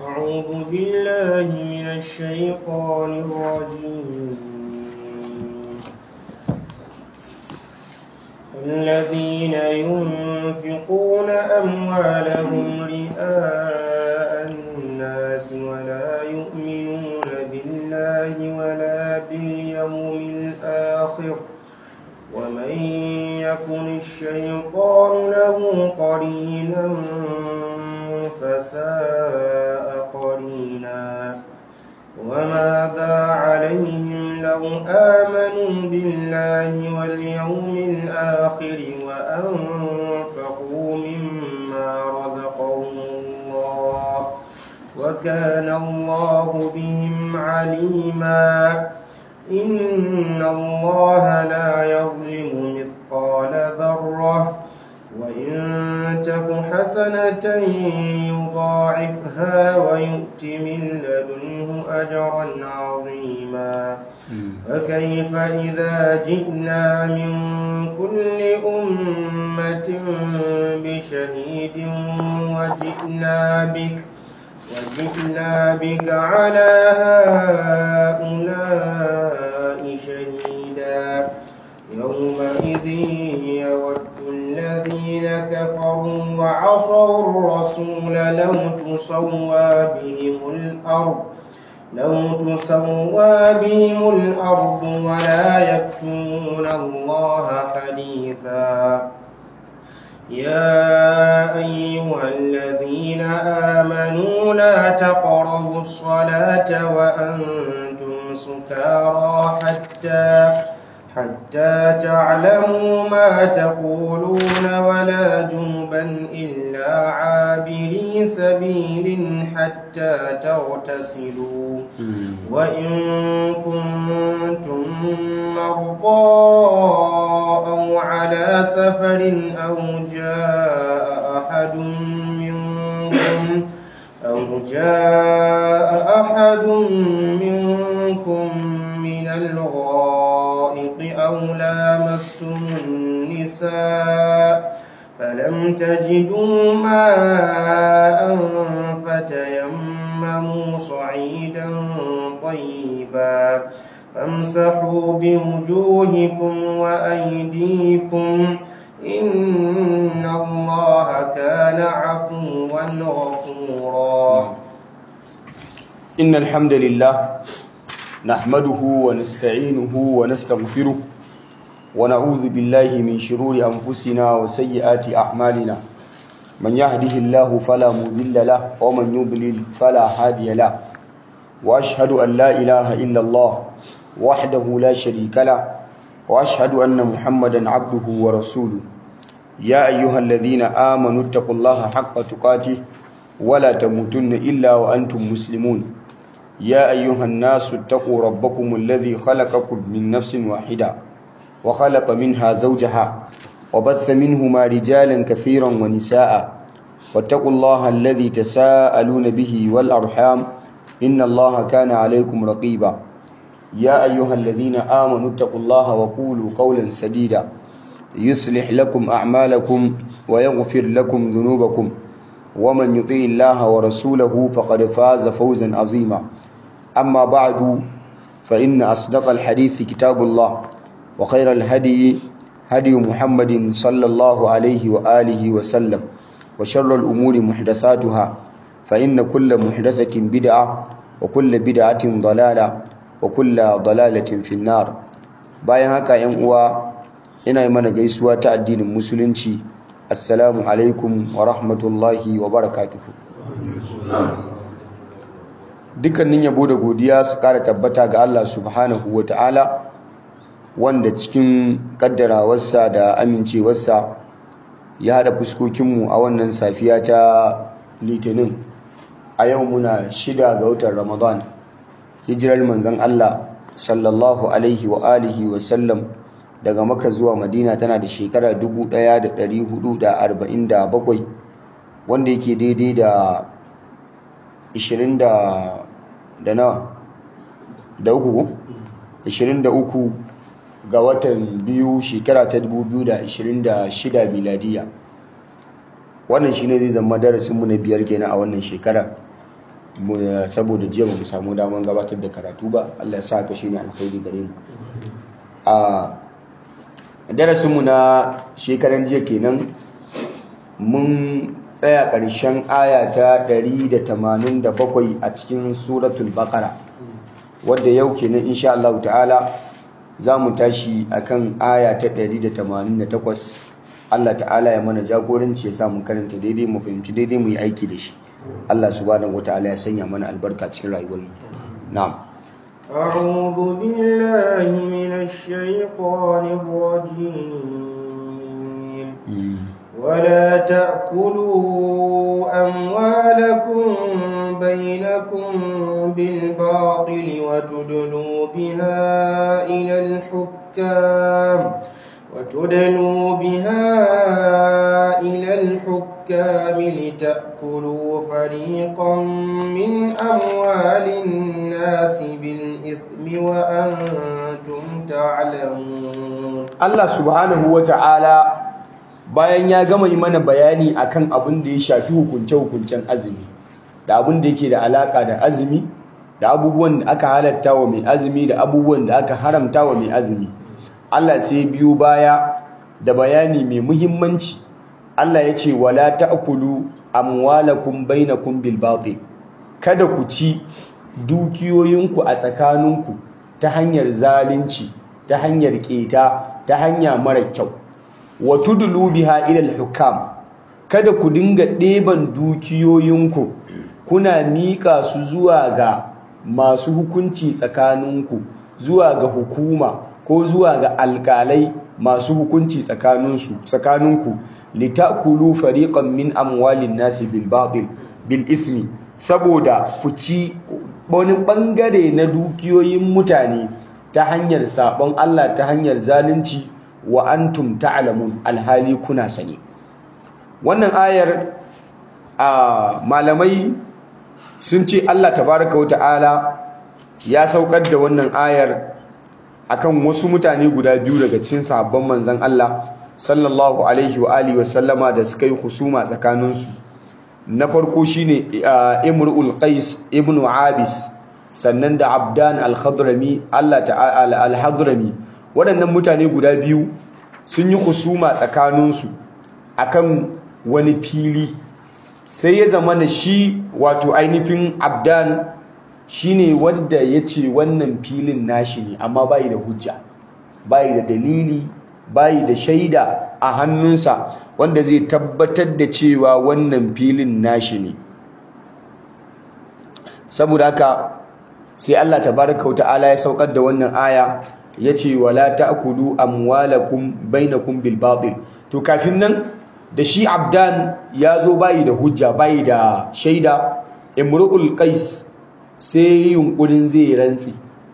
أعوذ بالله من الشيطان الرجيم الذين ينفقون أموالهم رئاء الناس ولا يؤمنون بالله ولا باليوم الآخر ومن يكن الشيطان له قرينا فساء قرينا وماذا عليهم لو آمنوا بالله واليوم الآخر وأنفقوا مما رزقهم الله وكان الله بهم عليما إن الله لا يظلم مثقال ذرة وإن تك حسنة يضاعفها ويؤت من لدنه أجرا عظيما فكيف إذا جئنا من كل أمة بشهيد وجئنا بك وجئنا بك على هؤلاء شهيدا يومئذ يود الذين كفروا وعصوا الرسول لو تسوى بهم الأرض لو تسوى بهم الأرض ولا يكتمون الله حديثا يا أيها الذين آمنوا لا تقربوا الصلاة وأنتم سكارى حتى حتى تعلموا ما تقولون ولا جنبا إلا عابري سبيل حتى تغتسلوا وإن كنتم مرضى أو على سفر أو جاء أحد منكم أو جاء أحد منكم من الغائط أو لامستم النساء فلم تجدوا ماء فتيمموا صعيدا طيبا فامسحوا بوجوهكم وأيديكم إن الله كان عفوا غفورا إن الحمد لله نحمده ونستعينه ونستغفره ونعوذ بالله من شرور أنفسنا وسيئات أعمالنا من يهده الله فلا مضل له ومن يضلل فلا هادي له وأشهد أن لا إله إلا الله وحده لا شريك له وأشهد أن محمدا عبده ورسوله يا أيها الذين آمنوا اتقوا الله حق تقاته ولا تموتن إلا وأنتم مسلمون يا أيها الناس اتقوا ربكم الذي خلقكم من نفس واحدة وخلق منها زوجها وبث منهما رجالا كثيرا ونساء واتقوا الله الذي تساءلون به والأرحام إن الله كان عليكم رقيبا يا أيها الذين آمنوا اتقوا الله وقولوا قولا سديدا يصلح لكم أعمالكم ويغفر لكم ذنوبكم ومن يطيع الله ورسوله فقد فاز فوزا عظيما أما بعد فإن أصدق الحديث كتاب الله وخير الهدي هدي محمد صلى الله عليه وآله وسلم وشر الأمور محدثاتها فإن كل محدثة بدعة وكل بدعة ضلالة وكل ضلالة في النار bayan haka ‘yan uwa ina yi mana gaisuwa ta addinin musulunci assalamu alaikum wa rahmatullahi wa barakatuhu dukkanin yabo da godiya su kara tabbata ga Allah subhanahu wa ta'ala wanda cikin kaddarawarsa da amincewarsa ya haɗa fuskokinmu a wannan safiya ta litinin a yau muna shida ga watan ramadan hijirar manzon Allah sallallahu alaihi wa alihi wa sallam daga maka zuwa madina tana da shekara 1447 wanda yake daidai da 20 da nawa da uku 23 ga watan biyu shekara ta 2026 miladiya wannan shine zai zama darasinmu na biyar kenan a wannan shekara saboda jiya ba mu samu damar gabatar da karatu ba Allah ya sa ka shine alkhairi gare mu a darasinmu na shekaran jiya kenan mun tsaya ƙarshen aya ta 187 a cikin suratul baqara wadda yau kenan insha Allah ta'ala za mu tashi akan aya ta 188 Allah ta'ala ya mana jagoranci ya sa mu karanta daidai mu fahimci daidai mu yi aiki da shi Allah subhanahu wata'ala ya sanya mana albarka cikin rayuwar mu na'am أعوذ بالله من الشيطان الرجيم ولا تأكلوا أموالكم بينكم بالباطل وتدلوا بها إلى الحكام وتدلوا بها إلى الحكام لتأكلوا فريقا من أموال الناس بالإثم وأنتم تعلمون الله سبحانه وتعالى bayan ya gama yi mana bayani akan abin da ya shafi hukunce-hukuncen azumi da abin da yake da alaka da azumi da abubuwan da aka halatta wa mai azumi da abubuwan da aka haramta wa mai azumi Allah sai biyo baya da bayani mai muhimmanci Allah ya ce wala ta'kulu amwalakum bainakum bil batil kada ku ci dukiyoyinku a tsakaninku ta hanyar zalunci ta hanyar keta ta hanya mara kyau wa tudlu biha ila al-hukam kada ku dinga ɗeban dukiyoyinku kuna miƙa su zuwa ga masu hukunci tsakaninku zuwa ga hukuma ko zuwa ga alƙalai masu hukunci tsakaninsu tsakaninku litakulu fariqan min amwalin nasi bil batil bil ithmi saboda ku ci wani bangare na dukiyoyin mutane ta hanyar sabon Allah ta hanyar zalunci wa antum ta'lamun alhali kuna sani wannan ayar a malamai sun ce Allah tabaraka wa ta'ala ya saukar da wannan ayar akan wasu mutane guda biyu daga cikin sahabban manzon Allah sallallahu alaihi wa alihi wa sallama da suka yi husuma tsakaninsu na farko shine Imrul Qais ibn Abis sannan da Abdan al-Khadrami Allah ta'ala al-Hadrami waɗannan mutane guda biyu sun yi husuma tsakaninsu akan wani fili sai ya zama na shi wato ainihin abdan shine wanda ya ce wannan filin nashi ne amma bayi da hujja bayi da dalili bayi da shaida a hannunsa wanda zai tabbatar da cewa wannan filin nashi ne saboda haka sai Allah tabaraka wa ta'ala ya saukar da wannan aya yace wala ta'kulu amwalakum bainakum bil batil to kafin nan da shi abdan ya zo bayi da hujja bayi da shaida imru'ul qais sai yunkurin zai rantsi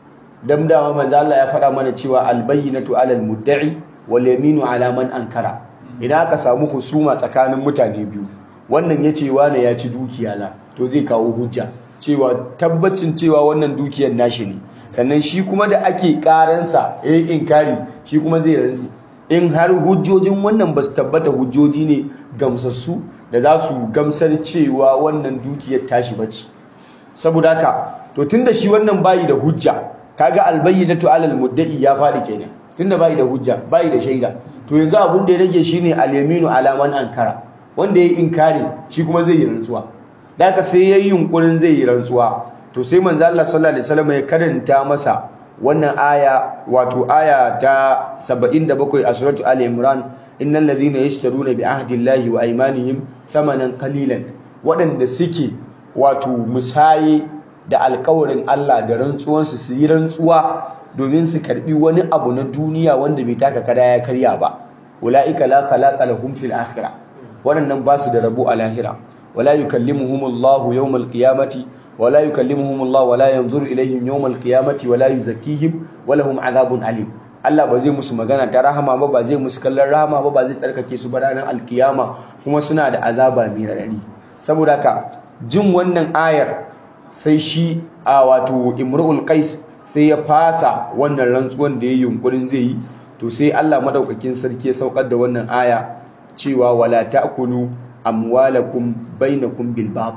dan dama manzo Allah ya faɗa mana cewa albayyinatu alal mudda'i wal yaminu ala man ankara idan aka samu husuma tsakanin mutane biyu wannan yace wane ya ci dukiya la to zai kawo hujja cewa tabbacin cewa wannan dukiyar nashi ne sannan shi kuma da ake karansa eh inkari shi kuma zai rantsi in har hujjojin wannan ba su tabbata hujjoji ne gamsassu da za su gamsar cewa wannan dukiyar tashi bace saboda haka to tunda shi wannan bayi da hujja kaga albayyinatu alal mudda'i ya faɗi kenan tunda bayi da hujja bayi da shaida to yanzu abun da ya rage shine al-yaminu ala man ankara wanda yayi inkari shi kuma zai yi rantsuwa da haka sai yayi yunkurin zai yi rantsuwa to sai manzo Allah sallallahu alaihi wasallam ya karanta masa wannan aya wato aya ta 77 a suratu ali imran innal ladhina yashtaruna bi ahdillahi wa aymanihim thamanan qalilan waɗanda suke wato musaye da alƙawarin Allah da rantsuwansu su yi rantsuwa domin su karbi wani abu na duniya wanda bai taka kada ya karya ba ulaika la khalaqa lahum fil akhirah waɗannan ba su da rabo a lahira wala yukallimuhumullahu yawmal qiyamati ولا يكلمهم الله ولا ينظر إليهم يوم القيامة ولا يزكيهم ولهم عذاب أليم Allah ba zai musu magana ta rahama ba ba zai musu kallon rahama ba ba zai tsarkake su ba ranar alkiyama kuma suna da azaba mai raɗaɗi saboda haka jin wannan ayar sai shi a wato imrul qais sai ya fasa wannan rantsuwan da ya yunkurin zai yi to sai Allah madaukakin sarki ya saukar da wannan aya cewa wala ta'kulu amwalakum bainakum bil batil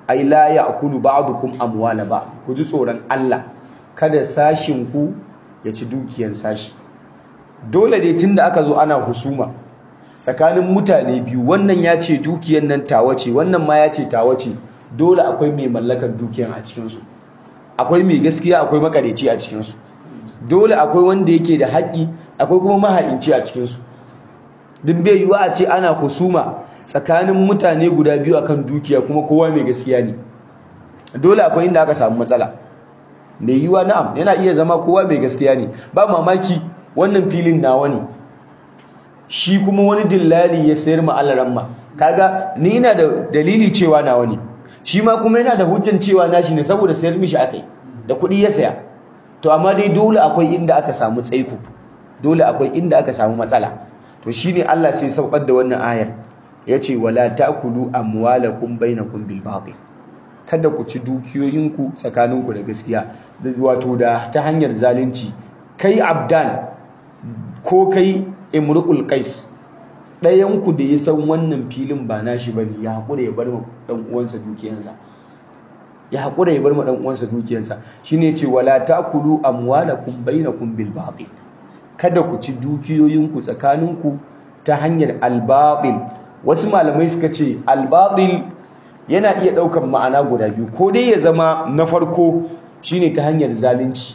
ai la ya'kulu ba'dukum amwala ba ku ji tsoron Allah kada sashin ku ya ci dukiyan sashi dole dai tunda aka zo ana husuma tsakanin mutane biyu wannan ya ce dukiyan nan tawa ce wannan ma ya ce tawa ce dole akwai mai mallakar dukiyan a cikinsu akwai mai gaskiya akwai makareci a cikinsu dole akwai wanda yake da haƙƙi akwai kuma maha'inci a cikinsu duk bai yiwuwa a ce ana husuma tsakanin mutane guda biyu akan dukiya kuma kowa mai gaskiya ne dole akwai inda aka samu matsala mai yiwuwa na'am yana iya zama kowa mai gaskiya ne ba mamaki wannan filin nawa ne shi kuma wani dillali ya sayar ma alaramma kaga ni ina da dalili cewa nawa ne shi ma kuma yana da hujjan cewa nashi ne saboda sayar mishi akai da kuɗi ya saya to amma dai dole akwai inda aka samu tsaiko dole akwai inda aka samu matsala to shine Allah sai saukar da wannan ayar yace wala ta'kulu amwalakum bainakum bil batil kada ku ci dukiyoyinku tsakaninku da gaskiya wato da ta hanyar zalunci kai abdan ko kai imru'ul qais ɗayan ku da ya san wannan filin ba nashi bane ya hakura ya bar ma dan uwansa dukiyansa ya hakura ya bar ma dan uwansa dukiyansa shine ce wala ta'kulu amwalakum bainakum bil batil kada ku ci dukiyoyinku tsakaninku ta hanyar al batil wasu malamai suka ce al batil yana iya daukan ma'ana guda biyu ko dai ya zama na farko shine ta hanyar zalunci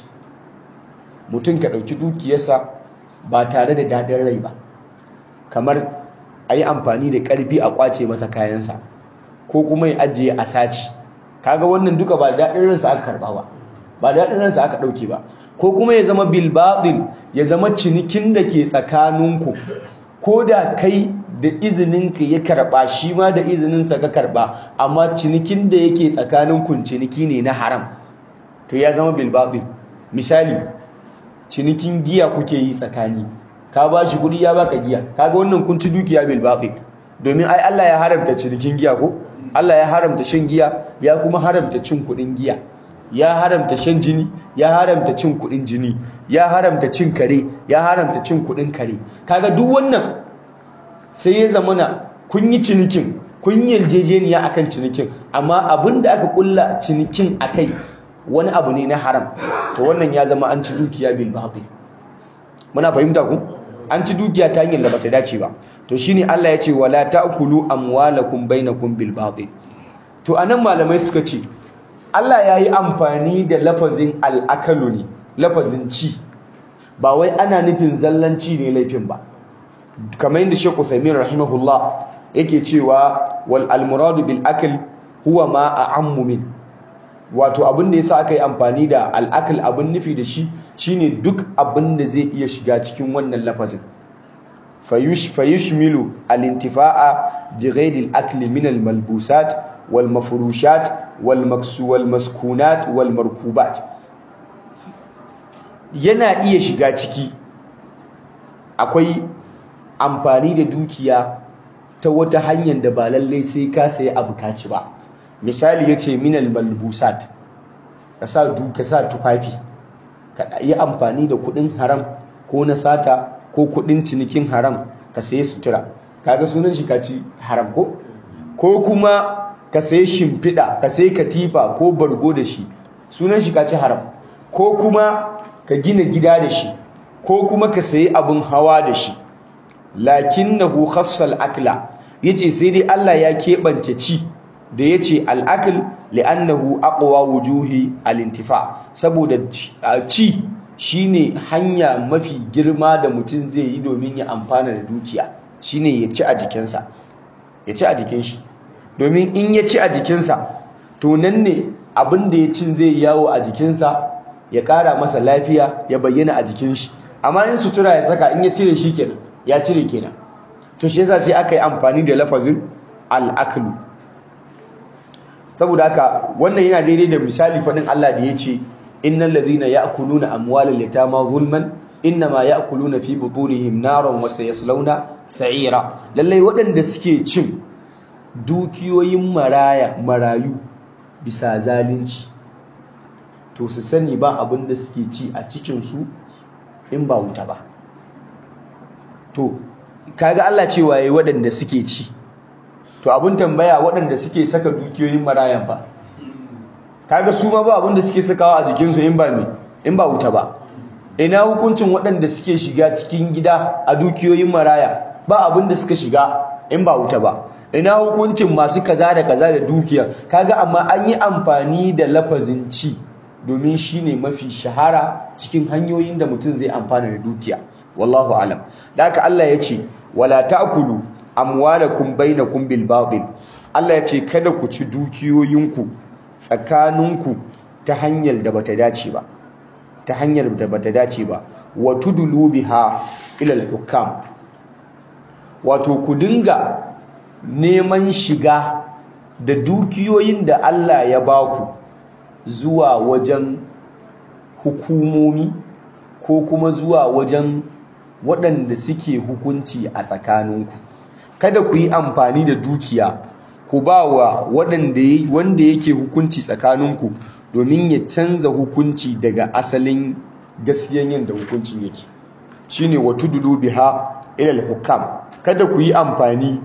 mutum ka dauki dukiyarsa ba tare da daɗin rai ba kamar a yi amfani da ƙarfi a ƙwace masa kayansa ko kuma ya ajiye a saci kaga wannan duka ba daɗin ransa aka karɓa ba ba daɗin ransa aka ɗauke ba ko kuma ya zama bilbaɗin ya zama cinikin da ke tsakaninku ko da kai da izininka ya karɓa shi ma da izininsa ka karɓa amma cinikin da yake tsakaninku ciniki ne na haram to ya zama bilbaɗin misali cinikin giya kuke yi tsakani ka ba shi kuɗi ya baka giya kaga wannan kun ci dukiya bil baqi domin ai Allah ya haramta cinikin giya ko Allah ya haramta shan giya ya kuma haramta cin kuɗin giya ya haramta shan jini ya haramta cin kuɗin jini ya haramta cin kare ya haramta cin kuɗin kare kaga duk wannan sai ya zamana kun yi cinikin kun yi yarjejeniya akan cinikin amma abin da aka kulla cinikin akai wani abu ne na haram to wannan ya zama an ci dukiya bil batil muna fahimta ku an ci dukiya ta hanyar da bata dace ba to shine Allah ya ce wala ta'kulu amwalakum bainakum bil batil to anan malamai suka ce Allah ya yi amfani da lafazin al'akalu ne lafazin ci ba wai ana nufin zallanci ne laifin ba kamar yadda Sheikh Uthaymeen rahimahullah yake cewa wal almuradu bil akl huwa ma a'ammu min wato abin da yasa aka yi amfani da al'akal abin nufi da shi shine duk abin da zai iya shiga cikin wannan lafazin fayushmilu al-intifa'a bi ghairi al-akl min al-malbusat wal mafrushat wal maksu wal maskunat wal markubat yana iya shiga ciki akwai amfani da dukiya ta wata hanyar da ba lallai sai ka sayi abu kaci ba misali yace minal malbusat ka sa duka sa tufafi ka yi amfani da kudin haram ko na sata ko kudin cinikin haram ka sayi sutura kaga sunan shi kaci haram ko ko kuma ka sayi shimfiɗa ka sayi katifa ko bargo da shi sunan shi kaci haram ko kuma ka gina gida da shi ko kuma ka sayi abun hawa da shi lakinnahu khassal akla yace sai dai Allah ya keɓance ci da ya ce al'akil li'annahu aqwa wujuhi al'intifa saboda ci shine hanya mafi girma da mutum zai yi domin ya amfana da dukiya shine ya ci a jikinsa ya ci a jikin shi domin in ya ci a jikinsa to nan ne abin da ya cin zai yawo a jikinsa ya ƙara masa lafiya ya bayyana a jikin shi amma in sutura ya saka in ya cire shi kenan ya cire kenan to shi yasa sai aka yi amfani da lafazin al'aklu saboda haka wannan yana daidai da misali faɗin Allah da ya ce innal ladhina ya'kuluna amwalal yatama zulman innama ya'kuluna fi butunihim naran wa sayaslawna sa'ira lallai waɗanda suke cin dukiyoyin maraya marayu bisa zalunci to su sani ba abin da suke ci a cikin su in ba wuta ba to kaga Allah cewa yayi waɗanda suke ci to abin tambaya waɗanda suke saka dukiyoyin marayan fa kaga su ma ba abin da suke sakawa a jikinsu in ba me in ba wuta ba ina hukuncin waɗanda suke shiga cikin gida a dukiyoyin maraya ba abin da suka shiga in ba wuta ba ina hukuncin masu kaza da kaza da dukiya kaga amma an yi amfani da lafazin ci domin shine mafi shahara cikin hanyoyin da mutum zai amfana da dukiya wallahu alam da haka Allah ya ce wala ta'kulu amwalakum bainakum bil batil Allah ya ce kada ku ci dukiyoyinku tsakaninku ta hanyar da bata dace ba ta hanyar da bata dace ba wa tudulu biha ila al-hukam wato ku dinga neman shiga da dukiyoyin da Allah ya baku zuwa wajen hukumomi ko kuma zuwa wajen waɗanda suke hukunci a tsakaninku kada ku yi amfani da dukiya ku ba wa waɗanda wanda yake hukunci tsakaninku domin ya canza hukunci daga asalin gaskiyan yadda hukuncin yake shine wa tudulu biha ila al-hukam kada ku yi amfani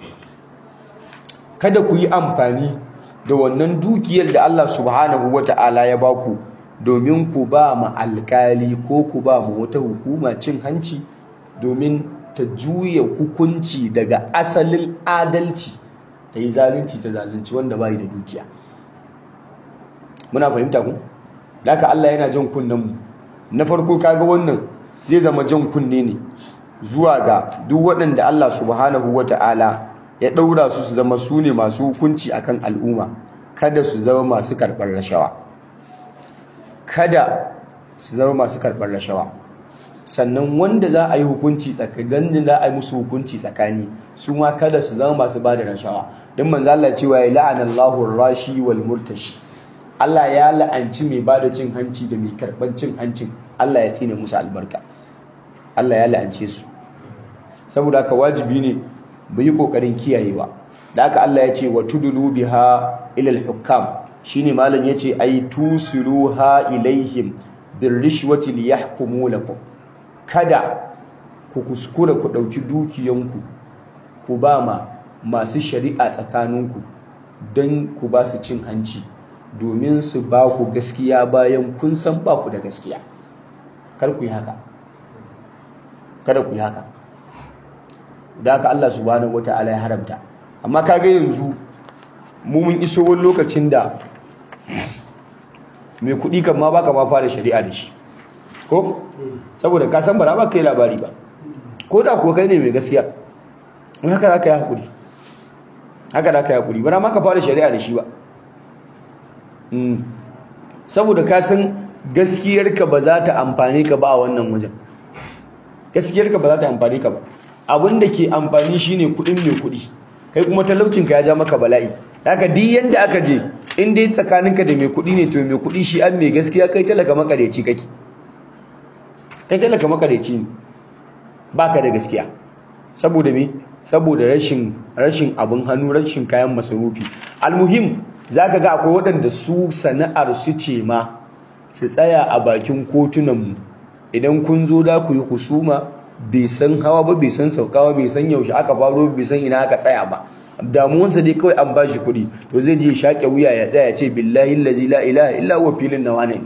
kada ku yi amfani da wannan dukiyar da Allah subhanahu wata'ala ya baku domin ku ba ma alkali ko ku ba mu wata hukuma cin hanci domin ta juya hukunci daga asalin adalci ta yi zalunci ta zalunci wanda bai da dukiya muna fahimta ku haka Allah yana jan kunnen mu na farko kaga wannan zai zama jan kunne ne zuwa ga duk waɗanda Allah subhanahu wata'ala ya ɗaura su su zama su ne masu hukunci akan al'umma kada su zama masu karɓar rashawa kada su zama masu karɓar rashawa sannan wanda za a yi hukunci tsakanin da za a yi musu hukunci tsakani su ma kada su zama masu ba da rashawa don manzo Allah cewa ya la'ana Allahu rashi wal murtashi Allah ya la'anci mai ba da cin hanci da mai karɓar cin hancin Allah ya tsine musu albarka Allah ya la'ance su saboda haka wajibi ne mu yi kokarin kiyayewa da haka Allah ya ce wa tudulu biha ila al-hukam shine malam yace ay tusiluha ilaihim birrishwati liyahkumu lakum kada ku kuskura ku dauki dukiyanku ku ba ma masu shari'a tsakaninku don ku ba su cin hanci domin su ba ku gaskiya bayan kun san ba ku da gaskiya kar ku yi haka kada ku yi haka da haka Allah subhanahu wata'ala ya haramta amma kaga yanzu mu mun iso wani lokacin da mai kuɗi kan ma baka ma fara shari'a da shi ko saboda ka san bara ba kai labari ba ko da kuwa kai ne mai gaskiya in haka za ka yi haƙuri haka za ka yi haƙuri bara ma ka fara shari'a da shi ba saboda ka san gaskiyarka ba za ta amfani ka ba a wannan wajen gaskiyarka ba za ta amfani ka ba abin da ke amfani shine kuɗin mai kuɗi kai kuma talaucinka ya ja maka bala'i haka duk yanda aka je in dai tsakaninka da mai kuɗi ne to mai kuɗi shi an mai gaskiya kai talaka makareci kake kai talaka makareci ne baka da gaskiya saboda me saboda rashin rashin abin hannu rashin kayan masarufi almuhim zaka ga akwai waɗanda su sana'ar su ce ma su tsaya a bakin kotunan mu idan kun zo da ku yi husuma bai san hawa ba bai san saukawa bai san yaushe aka faro bai san ina aka tsaya ba damuwansa dai kawai an bashi kuɗi to zai je shaƙe wuya ya tsaya ce billahi allazi la ilaha illa huwa filin nawa ne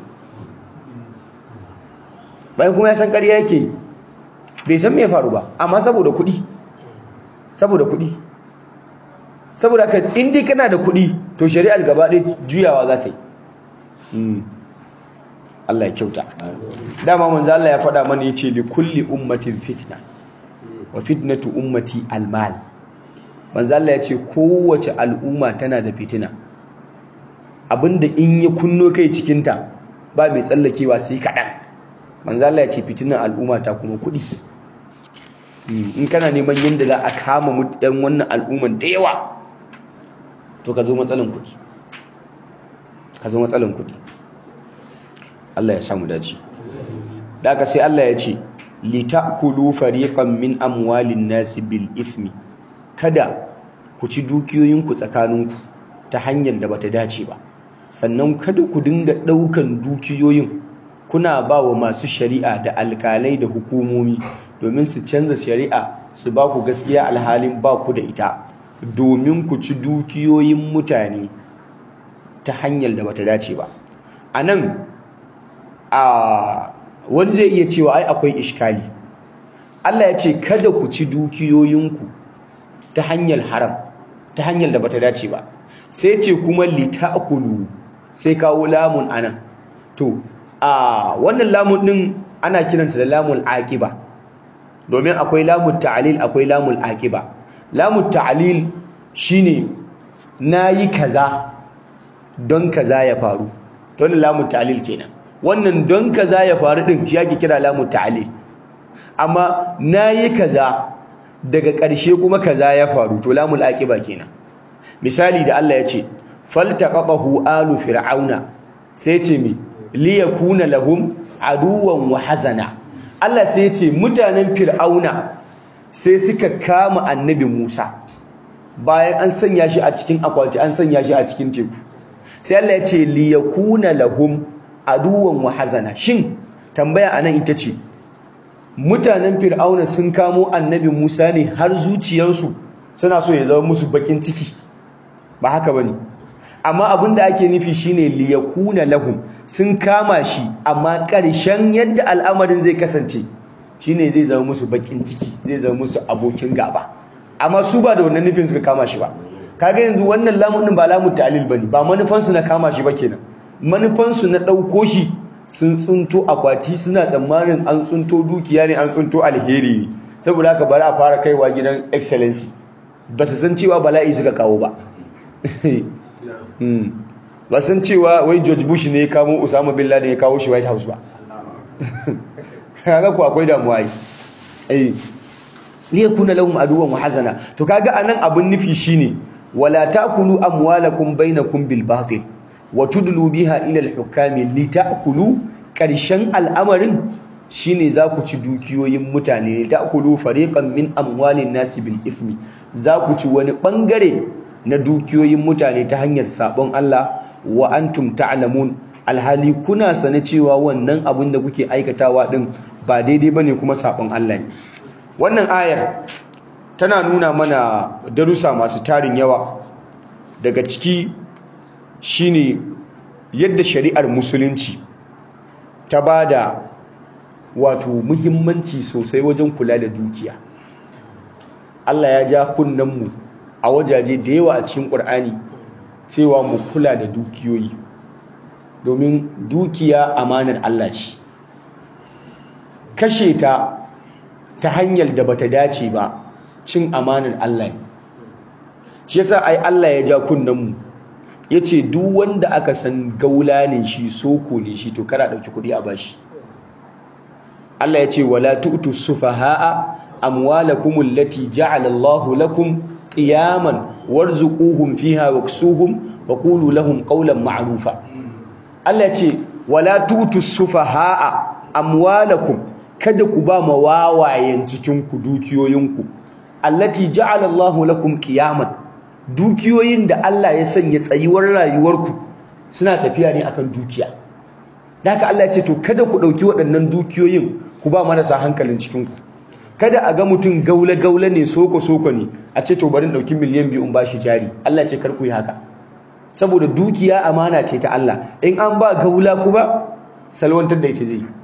bayan kuma ya san ƙarya yake bai san me faru ba amma saboda kuɗi saboda kuɗi saboda ka in dai kana da kuɗi to shari'ar gaba ɗaya juyawa za ta yi Allah ya kyauta dama manzo Allah ya faɗa mana yace li kulli ummatin fitna wa fitnatu ummati almal manzo Allah yace kowace al'umma tana da fitina abinda in ya kunno kai cikin ta ba mai tsallakewa sai kadan manzo Allah yace fitinan al'umma ta kuma kudi in kana neman yanda za a kama mutan wannan al'umman da yawa to ka zo matsalan kudi ka zo matsalan kudi Allah ya samu dace daga sai Allah ya ce litakulu fariqan min amwalin nasi bil ithmi kada ku ci dukiyoyinku tsakaninku ta hanyar da bata dace ba sannan kada ku dinga daukan dukiyoyin kuna ba wa masu shari'a da alkalai da hukumomi domin su canza shari'a su ba ku gaskiya alhalin ba ku da ita domin ku ci dukiyoyin mutane ta hanyar da bata dace ba anan a wani zai iya cewa ai akwai iskali Allah ya ce kada ku ci dukiyoyinku ta hanyar haram ta hanyar da bata dace ba sai ce kuma litakulu sai kawo lamun anan to a wannan lamun din ana kiranta da lamul aqiba domin akwai lamul ta'lil akwai lamul aqiba lamul ta'lil shine nayi kaza don kaza ya faru to wannan lamul ta'lil kenan wannan don kaza ya faru din shi yake kira lamul ta'lil amma nayi kaza daga ƙarshe kuma kaza ya faru to lamul aqiba kenan misali da Allah ya ce faltaqahu alu fir'auna sai ce mi liyakuna lahum aduwan wa hazana Allah sai ya ce mutanen fir'auna sai suka kama annabi Musa bayan an sanya shi a cikin akwati an sanya shi a cikin teku sai Allah ya ce liyakuna lahum aduwan wa hazana shin tambaya anan ita ce mutanen fir'auna sun kamo annabi Musa ne har zuciyarsu suna so ya zama musu bakin ciki ba haka bane amma abinda ake nufi shine liyakuna lahum sun kama shi amma ƙarshen yadda al'amarin zai kasance shine zai zama musu bakin ciki zai zama musu abokin gaba amma su ba da wannan nufin suka kama shi ba kaga yanzu wannan lamun din ba lamun ta'lil bane ba manufansu na kama shi ba kenan manufansu na ɗauko shi sun tsunto akwati suna tsammanin an tsunto dukiya ne an tsunto alheri ne saboda haka bari a fara kaiwa gidan excellency ba su san cewa bala'i suka kawo ba ba san cewa wai George Bush ne ya kamo Osama bin Laden ya kawo shi White House ba kaga ku akwai damuwa yi eh liyakuna lahum aduwan wa hazana to kaga anan abun nufi shine wala takulu amwalakum bainakum bil batil wa tudlu biha ila al hukami litakulu karshen al'amarin shine za ku ci dukiyoyin mutane litakulu fariqan min amwalin nasi bil ismi za ku ci wani bangare na dukiyoyin mutane ta hanyar sabon Allah wa antum ta'lamun alhali kuna sane cewa wannan abin da kuke aikatawa din ba daidai bane kuma sabon Allah ne wannan ayar tana nuna mana darussa masu tarin yawa daga ciki shine yadda shari'ar musulunci ta bada wato muhimmanci sosai wajen kula da dukiya Allah ya ja kunnen mu a wajaje da yawa a cikin Qur'ani cewa mu kula da dukiyoyi domin dukiya amanar Allah ce kashe ta ta hanyar da bata dace ba cin amanar Allah ne shi yasa ai Allah ya ja kunnen mu yace duk wanda aka san gaula ne shi soko ne shi to kada dauki kudi a bashi Allah yace wala tu'tu sufahaa amwalakum allati ja'ala Allahu lakum qiyaman warzuquhum fiha waksuhum wa qulu lahum qawlan ma'rufa Allah yace wala tu'tu sufahaa amwalakum kada ku ba ma wawayen cikin ku dukiyoyinku allati ja'ala Allahu lakum qiyaman dukiyoyin da Allah ya sanya tsayuwar rayuwarku suna tafiya ne akan dukiya haka Allah ya ce to kada ku dauki waɗannan dukiyoyin ku ba marasa hankalin cikin ku kada a ga mutum gaula gaula ne soko soko ne a ce to bari dauki miliyan biyu in bashi jari Allah ya ce kar ku yi haka saboda dukiya amana ce ta Allah in an ba gaula ku ba salwantar da ita zai yi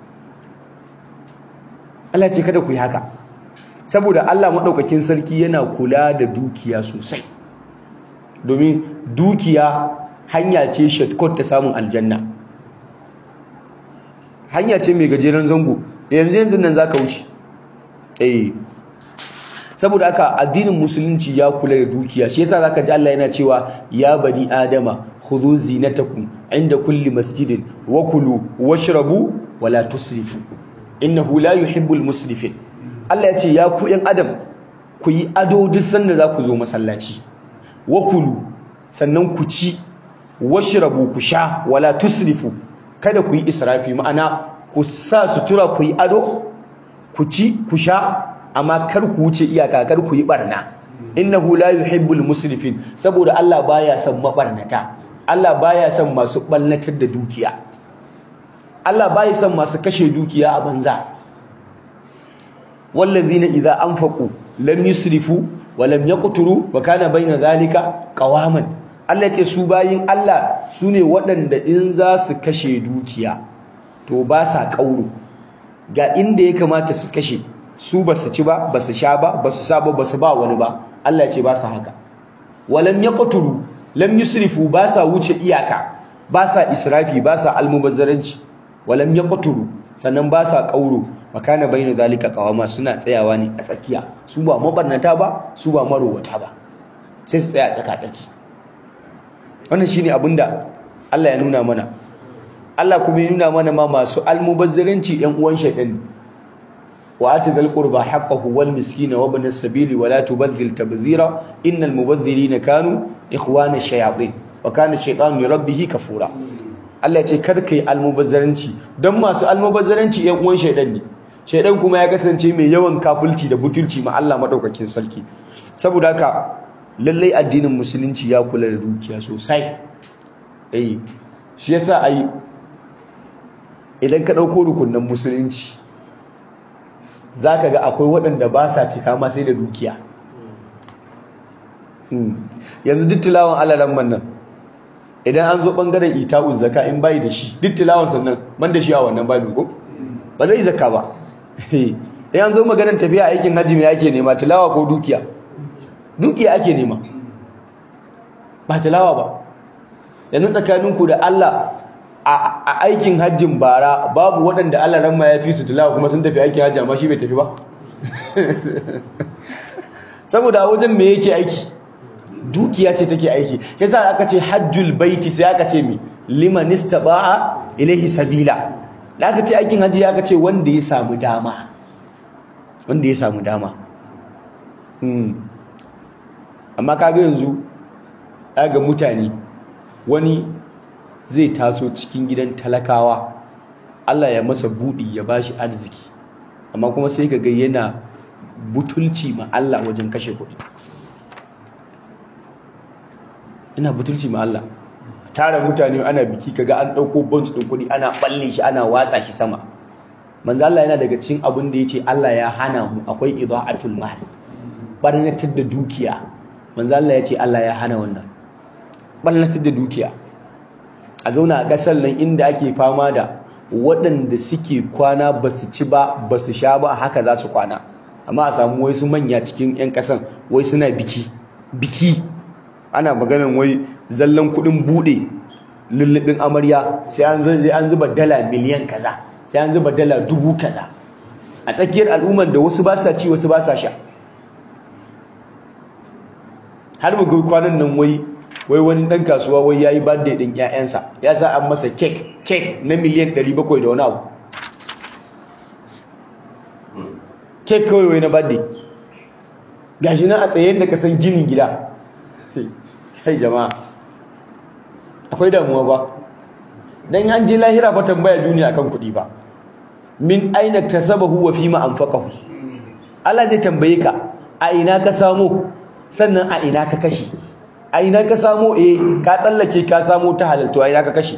Allah ce kada ku yi haka saboda Allah maɗaukakin sarki yana kula da dukiya sosai domin dukiya hanya ce shortcut ta samun aljanna hanya ce mai gajeren zango yanzu yanzu nan zaka wuce eh saboda haka addinin musulunci ya kula da dukiya shi yasa zaka ji Allah yana cewa ya bani adama khudhu zinatakum inda kulli masjidin wa kulu washrabu wala tusrifu innahu la yuhibbul musrifin Allah ya ce ya ku yan adam ku yi ado duk sanda za ku zo masallaci wa kulu sannan ku ci washrabu ku sha wala tusrifu kada ku yi israfi ma'ana ku sa sutura ku yi ado ku ci ku sha amma kar ku wuce iyaka kar ku yi barna innahu la yuhibbul musrifin saboda Allah baya son mabarnata Allah baya son masu ballatar da dukiya Allah bai son masu kashe dukiya a banza wallazina idza anfaqu lam yusrifu walam yaqturu wa kana baina zalika qawaman Allah ce su bayin Allah su ne waɗanda in za su kashe dukiya to ba sa kauro ga inda ya kamata su kashe su ba su ci ba ba su sha ba ba su sa ba ba su ba wani ba Allah ce ba sa haka walam yaqturu lam yusrifu ba sa wuce iyaka ba sa israfi ba sa almubazzaranci walam yaqturu sannan ba sa kauro makana bainu zalika qawama suna tsayawa ne a tsakiya su ba mabarnata ba su ba marowata ba sai su tsaya tsaka tsaki wannan shine abinda Allah ya nuna mana Allah kuma ya nuna mana ma masu almubazzaranci ɗan uwan shaytan wa atidhal qurba haqqahu wal miskina wa ibn as-sabili wa la tubadhil tabdhira innal mubazzirina kanu ikhwana ash-shayatin wa kana ash-shaytanu li rabbih kafura Allah ya ce kar kai almubazzaranci dan masu almubazzaranci ɗan uwan shaytan ne shaytan kuma ya kasance mai yawan kafulci da butulci ma Allah madaukakin sarki saboda haka lallai addinin musulunci ya kula da dukiya sosai eh shi yasa ai idan ka dauko rukunin musulunci zaka ga akwai waɗanda ba sa cika ma sai da dukiya yanzu duk tilawan alaran nan idan an zo bangaren ita'u zakka in bai da shi duk tilawan sannan ban da shi a wannan babu ko ba zai zakka ba in an zo maganar tafiya aikin hajji me ake nema tilawa ko dukiya dukiya ake nema ba tilawa ba yanzu tsakaninku da Allah a aikin hajjin bara babu waɗanda Allah ran ma ya fi su tilawa kuma sun tafi aikin hajji amma shi bai tafi ba saboda wajen me yake aiki dukiya ce take aiki shi yasa aka ce hajjul baiti sai aka ce mi liman istata'a ilaihi sabila da aka ce aikin hajji aka ce wanda ya samu dama wanda ya samu dama amma kaga yanzu ga mutane wani zai taso cikin gidan talakawa Allah ya masa budi ya bashi arziki amma kuma sai kaga yana butulci ma Allah wajen kashe kuɗi ina butulci ma Allah tara mutane ana biki kaga an dauko bonds din kuɗi ana balle shi ana watsa shi sama manzo Allah yana daga cikin abin da yace Allah ya hana mu akwai idaatul mal barnatar da dukiya manzo Allah yace Allah ya hana wannan barnatar da dukiya a zauna a kasar nan inda ake fama da waɗanda suke kwana basu ci ba basu sha ba haka za su kwana amma a samu wai su manya cikin 'yan kasan wai suna biki biki ana maganan wai zallan kuɗin buɗe lullubin amarya sai an zuba dala miliyan kaza sai an zuba dala dubu kaza a tsakiyar al'ummar da wasu ba sa ci wasu ba sa sha har mu ga kwanan nan wai wai wani dan kasuwa wai yayi birthday din ƴaƴansa ya sa an masa cake cake na miliyan 700 da wani abu cake kawai wai na birthday gashi nan a tsayen da ka san ginin gida kai jama'a akwai damuwa ba dan an je lahira fa tambaya duniya akan kuɗi ba min aina tasabahu wa fima anfaqahu Allah zai tambaye ka a ina ka samu sannan a ina ka kashe a ina ka samu eh ka tsallake ka samu ta halal to a ina ka kashe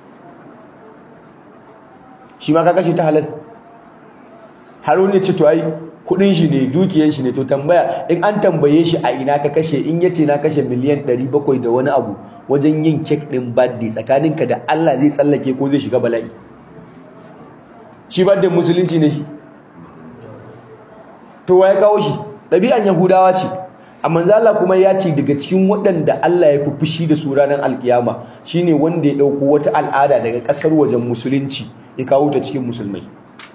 shi ma ka kashe ta halal har wani ce to ai kudin shi ne dukiyar shi ne to tambaya in an tambaye shi a ina ka kashe in yace na kashe miliyan 700 da wani abu wajen yin kek din birthday tsakaninka da Allah zai tsallake ko zai shiga bala'i shi birthday musulunci ne shi to waye kawo shi ɗabi'an yahudawa ce amma Allah kuma ya ce daga cikin waɗanda Allah ya fi fushi da su ranar alkiyama shine wanda ya ɗauko wata al'ada daga ƙasar wajen musulunci ya kawo ta cikin musulmai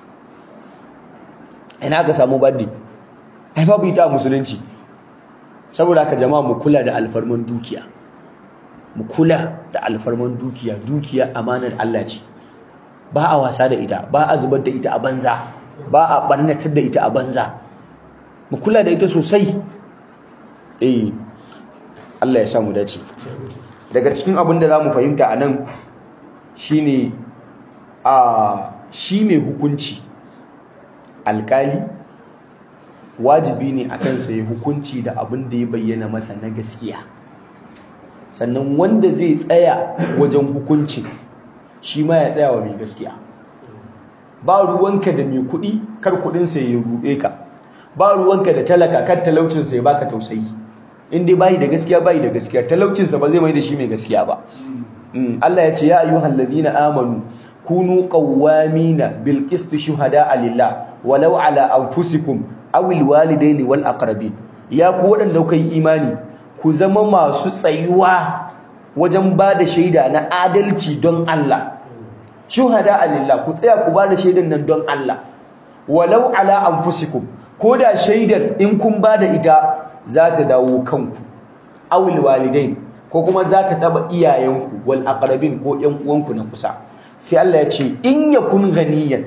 ina ka samu baddi ai babu ita a musulunci saboda haka jama'a mu kula da alfarman dukiya mu kula da alfarman dukiya dukiya amanar Allah ce ba a wasa da ita ba a zubar da ita a banza ba a barnatar da ita a banza mu kula da ita sosai eh Allah ya samu dace daga cikin abin da zamu fahimta anan shine a shi mai hukunci alkali wajibi ne akan sa ya hukunci da abin da ya bayyana masa na gaskiya sannan wanda zai tsaya wajen hukuncin shi ma ya tsaya wa mai gaskiya ba ruwanka da mai kuɗi kar kuɗinsa ya ruɗe ka ba ruwanka da talaka kan talaucinsa ya baka tausayi in dai bayi da gaskiya bayi da gaskiya talaucinsa ba zai mai da shi mai gaskiya ba Allah ya ce ya ayyuhal ladina amanu kunu qawwamina bil qist shuhada lillah walau ala anfusikum aw al walidaini wal aqrabin ya ku wadanda kuka yi imani ku zama masu tsayuwa wajen ba da shaida na adalci don Allah shuhada lillah ku tsaya ku ba da shaidan nan don Allah walau ala anfusikum ko da shaidar in kun ba da ita za ta dawo kanku aw al walidain ko kuma za ta taba iyayenku wal aqrabin ko ƴan uwanku na kusa sai Allah ya ce in yakun ganiyan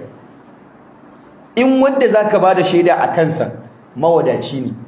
in wanda zaka bada shaida a kansa mawadaci ne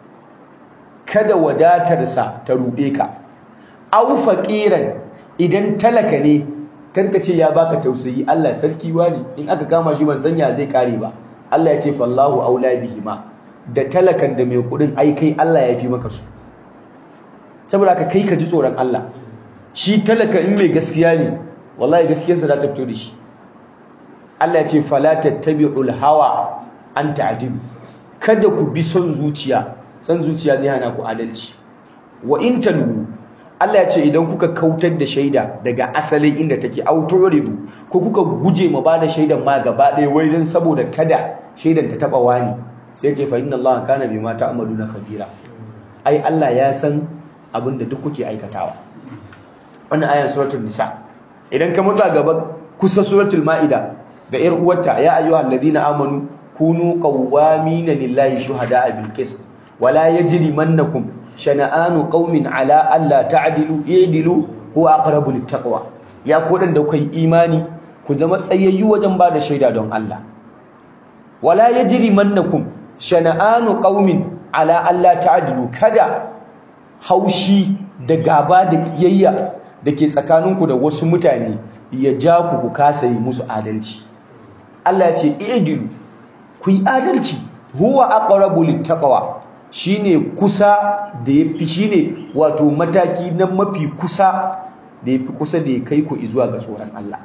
kada wadatarsa ta ruɗe ka aw faqiran idan talaka ne karka ce ya baka tausayi Allah sarki wani in aka kama shi ban sanya zai kare ba Allah ya ce fallahu aula bihima da talakan da mai kudin ai kai Allah ya fi maka su saboda ka kai ka ji tsoron Allah shi talaka in mai gaskiya ne wallahi gaskiyarsa za ta fito da shi Allah ya ce fala tattabi'ul hawa an ta'dilu kada ku bi son zuciya son zuciya zai hana ku adalci wa in talu Allah ya ce idan kuka kautar da shaida daga asalin inda take autoridu ko kuka guje ma bada shaidan ma gaba ɗaya wai dan saboda kada shaidan ta taba wani sai ce fa inna Allah kana bima ta'maluna khabira ai Allah ya san abinda duk kuke aikatawa wannan ayan suratul nisa idan ka mutsa gaba kusa suratul maida ga yar uwarta ya ayyuhal ladina amanu kunu qawwamina lillahi shuhada'a bil qist wala yajrimannakum shana'anu qaumin ala alla ta'dilu i'dilu huwa aqrabu littaqwa ya ku da kai imani ku zama tsayayyu wajen ba da shaida don Allah wala yajrimannakum shana'anu qaumin ala alla ta'dilu kada haushi da gaba da kiyayya da ke tsakaninku da wasu mutane ya ja ku ku kasa yi musu adalci Allah ya ce i'dilu ku yi adalci huwa aqrabu littaqwa shine kusa da yafi shine wato mataki na mafi kusa da yafi kusa da ya kai ku zuwa ga tsoron Allah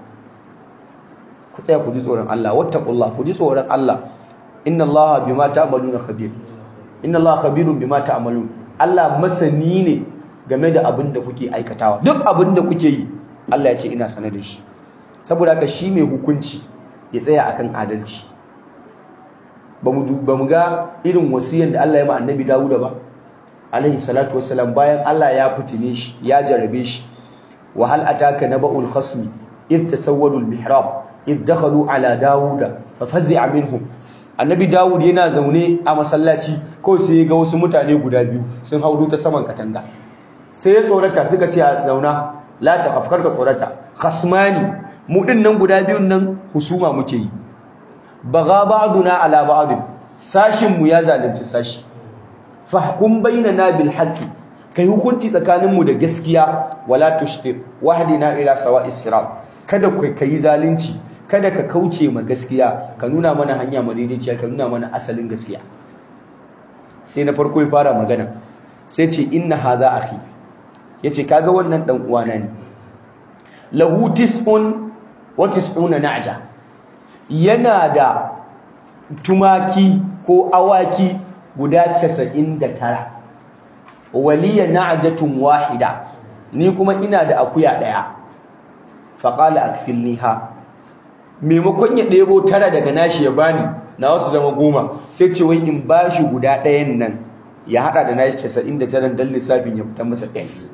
ku tsaya ku ji tsoron Allah wattaqullah ku ji tsoron Allah inna Allaha bima ta'maluna khabir inna Allaha khabirun bima ta'malun Allah masani ne game da abin da kuke aikatawa duk abin da kuke yi Allah ya ce ina sanar da shi saboda haka shi mai hukunci ya tsaya akan adalci ba mu ga irin wasiyan da Allah ya ma annabi Dawuda ba alaihi salatu wassalam bayan Allah ya fitine shi ya jarabe shi wa hal ataka naba'ul khasmi id tasawwadu al mihrab id dakhalu ala Dawuda fa fazi'a minhum annabi Dawud yana zaune a masallaci ko sai ya ga wasu mutane guda biyu sun haudu ta saman katanga sai ya tsorata suka ce a zauna la ta khafkar ka tsorata khasmani mu din nan guda biyun nan husuma muke yi baga ba'duna ala ba'd sashin mu ya zalunci sashi fahkum bainana bil haqqi kai hukunci tsakanin mu da gaskiya wala tushti wahdina ila sawa'is sirat kada ku kai zalunci kada ka kauce ma gaskiya ka nuna mana hanya madaidaiciya ka nuna mana asalin gaskiya sai na farko ya fara magana sai ce inna hadha akhi yace kaga wannan dan uwana ne lahu tis'un wa tis'una na'ja yana da tumaki ko awaki guda 99 waliya na'jatun wahida ni kuma ina da akuya daya faqala akfilniha maimakon ya ɗebo tara daga nashi ya bani na wasu zama goma sai ce wai in bashi guda ɗayan nan ya hada da nashi 99 dan lissafin ya fita masa s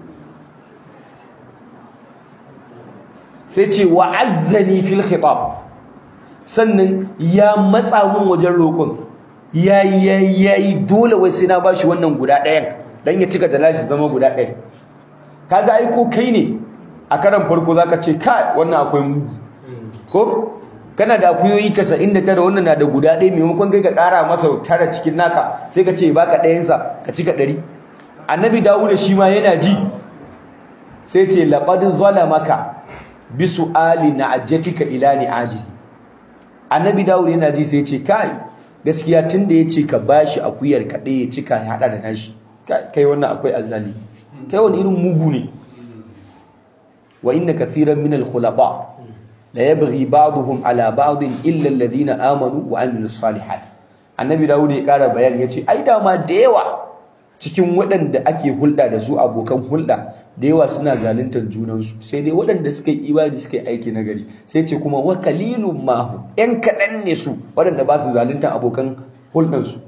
sai ce wa azzani fil khitab sannan ya matsa mun wajen roƙon yayi yayi yayi dole wai sai na bashi wannan guda ɗayan dan ya cika da lashi zama guda ɗaya kaga ai ko kai ne a karan farko zaka ce kai wannan akwai mugu ko kana da akuyoyi 99 wannan na da guda ɗaya maimakon kai ka ƙara masa tara cikin naka sai ka ce baka ɗayansa ka cika ɗari annabi dawuda shi ma yana ji sai ce laqad zalamaka bisu ali na'ajatika ila ni'aji annabi dawud yana ji sai ya ce kai gaskiya tunda ya ce ka bashi akuyar ka ɗaya cika ya hada da nashi kai wannan akwai azali kai wani irin mugu ne wa inna kathiran min al-khulafa la yabghi ba'dhum ala ba'd illa alladhina amanu wa amilus salihat annabi dawud ya ƙara bayani ya ce ai dama da yawa cikin waɗanda ake hulɗa da su abokan hulɗa da yawa suna zaluntar junansu sai dai waɗanda suka yi ibadi suka yi aiki na gari sai ce kuma wa kalilun mahu ƴan kaɗan ne su waɗanda ba su zaluntar abokan hulɗansu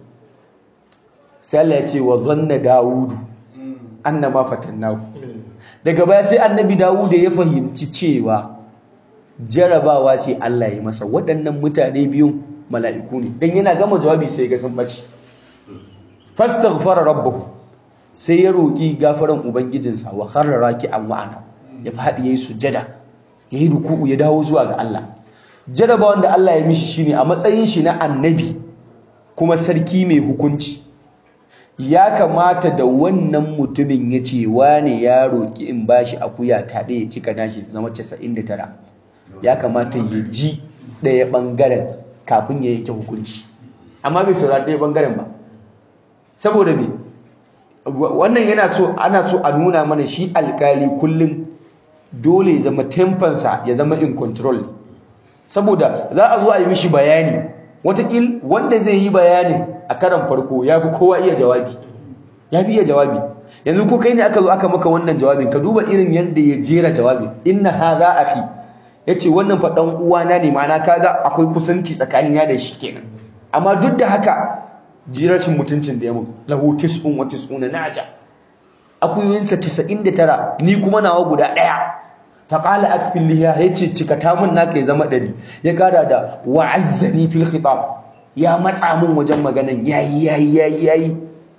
sai Allah ya ce wa zanna dawudu annama fatannahu daga baya sai annabi dawudu ya fahimci cewa jarabawa ce Allah ya masa waɗannan mutane biyun mala'iku ne dan yana gama jawabi sai ga sun bace fastaghfara rabbahu sai ya roki gafaran ubangijinsa wa kharra raki'an wa'ana ya fadi yayi sujada yayi ruku'u ya dawo zuwa ga Allah jarabawan da Allah ya mishi shine a matsayin shi na annabi kuma sarki mai hukunci ya kamata da wannan mutumin ya ce wane ya roki in bashi akuya ta ɗaya cika nashi su zama 99 ya kamata ya ji ɗaya ɓangaren kafin ya yanke hukunci amma bai saurari ɗaya ɓangaren ba saboda me wannan yana so ana so a nuna mana shi alkali kullum dole ya zama tempansa ya zama in control saboda za a zo a yi mishi bayani watakil wanda zai yi bayanin a karan farko ya fi kowa iya jawabi ya fi iya jawabi yanzu ko kai ne aka zo aka maka wannan jawabin ka duba irin yadda ya jera jawabin inna hadha akhi yace wannan fa dan uwana ne ma'ana kaga akwai kusanci tsakanin ya da shi kenan amma duk da haka jirashin mutuncin da ya mun lahu tis'un wa tis'una naja akuyoyinsa 99 ni kuma nawa guda daya faqala akfil liha yace cikata mun naka ya zama 100 ya kara da wa'azzani fil khitab ya matsa mun wajen maganan yayi yayi yayi yayi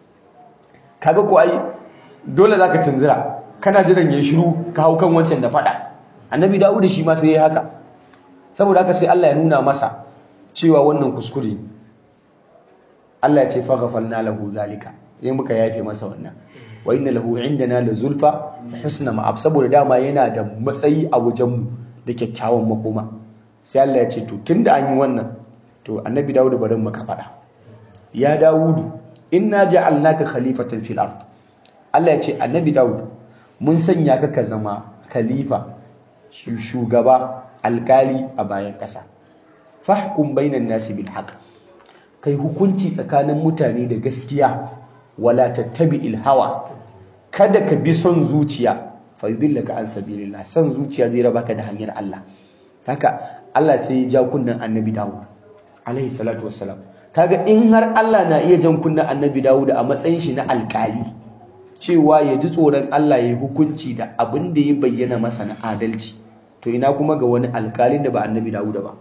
kaga ko ai dole zaka tunzira kana jiran yayi shiru ka hau kan wancan da fada annabi dawud shi ma sai yayi haka saboda haka sai Allah ya nuna masa cewa wannan kuskure ne Allah ya ce faghfalna lahu zalika sai muka yafe masa wannan wa inna lahu indana la zulfa husna ma'ab saboda dama yana da matsayi a wajen mu da kyakkyawan makoma sai Allah ya ce to tunda an yi wannan to annabi Dawud bari maka fada ya Dawudu inna ja'alnaka khalifatan fil ard Allah ya ce annabi Dawud mun sanya ka ka zama khalifa shugaba alkali a bayan kasa fahkum bainan nasi bil haqq kai hukunci tsakanin mutane da gaskiya wala tattabi'il hawa kada ka bi son zuciya fa yudillaka an sabilillah son zuciya zai raba ka da hanyar Allah haka Allah sai ya ja kunnan Annabi Dawud alaihi salatu wassalam kaga in har Allah na iya jan kunnan Annabi Dawud a matsayin shi na alkali cewa ya ji tsoron Allah ya yi hukunci da abin da ya bayyana masa na adalci to ina kuma ga wani alkalin da ba Annabi Dawud ba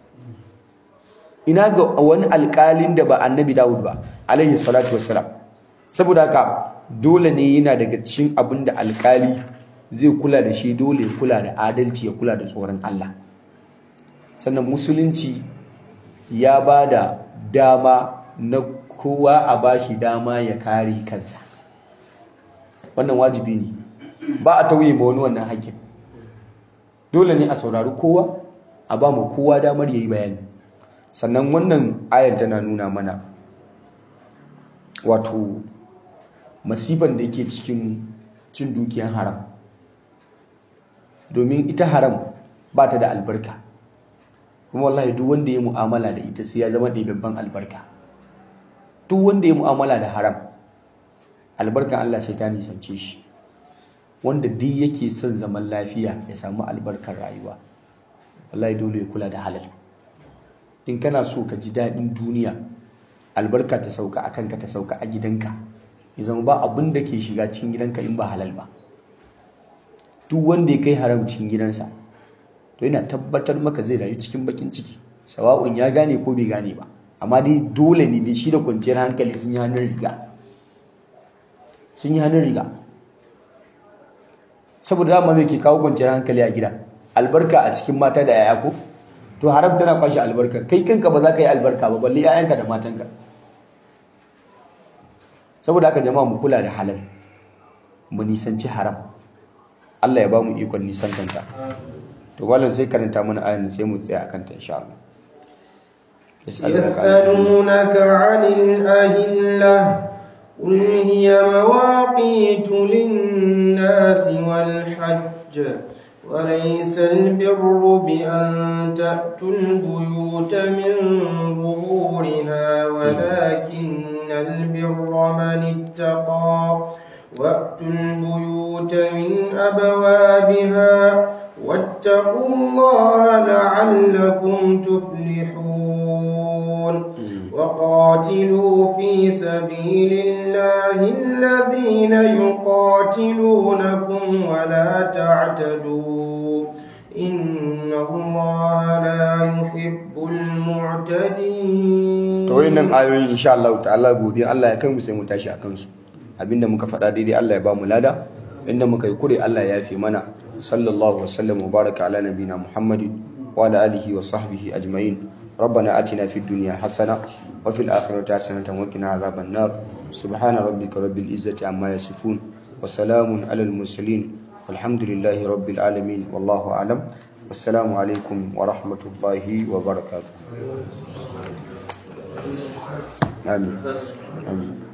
ina ga wani alƙalin da ba annabi Dawud ba alaihi salatu wassalam saboda haka dole ne yana daga cikin abin da alƙali zai kula da shi dole ya kula da adalci ya kula da tsoron Allah sannan musulunci ya ba da dama na kowa a bashi dama ya kare kansa wannan wajibi ne ba a tauye ma wani wannan haƙƙin dole ne a saurari kowa a ba mu kowa damar yayi bayani sannan wannan ayar tana nuna mana wato masifan da yake cikin cin dukiyar haram domin ita haram ba ta da albarka kuma wallahi duk wanda ya mu'amala da ita sai ya zama ɗaiɓaɓɓen albarka duk wanda ya mu'amala da haram albarkan Allah sai ta nisance shi wanda duk yake son zaman lafiya ya samu albarkar rayuwa wallahi dole ya kula da halal in kana so ka ji daɗin duniya albarka ta sauka a kanka ta sauka a gidanka ya zama ba abin da ke shiga cikin gidanka in ba halal ba duk wanda ya kai haram cikin gidansa to yana tabbatar maka zai rayu cikin bakin ciki sawa'un ya gane ko bai gane ba amma dai dole ne da shi da kwanciyar hankali sun yi hannun riga sun yi hannun riga saboda dama mai ke kawo kwanciyar hankali a gida albarka a cikin mata da yaya ko to haram tana kwashe albarka kai kanka ba za ka yi albarka ba balle yayanka da matanka saboda haka jama'a mu kula da halal mu nisanci haram Allah ya ba mu ikon nisantanta to wallan sai karanta mana ayan sai mu tsaya akan ta insha Allah يسألونك عن الأهلة قل هي مواقيت للناس والحج وليس البر بأن تأتوا البيوت من ظهورها ولكن البر من اتقى وأتوا البيوت من أبوابها واتقوا الله لعلكم تفلحون وقاتلوا في سبيل الله الذين يقاتلونكم ولا تعتدوا إن الله لا يحب المعتدين to wayannan ayoyi insha Allah ta'ala gobe Allah ya kai mu sai mu tashi akan su abinda muka faɗa daidai Allah ya ba mu lada inda muka yi kure Allah ya yafe mana sallallahu wasallam wa baraka ala nabina Muhammadin wa ala alihi wa sahbihi ajma'in ربنا آتنا في الدنيا حسنة وفي الآخرة حسنة وقنا عذاب النار سبحان ربك رب العزة عما يصفون وسلام على المرسلين والحمد لله رب العالمين والله أعلم والسلام عليكم ورحمة الله وبركاته آمين آمين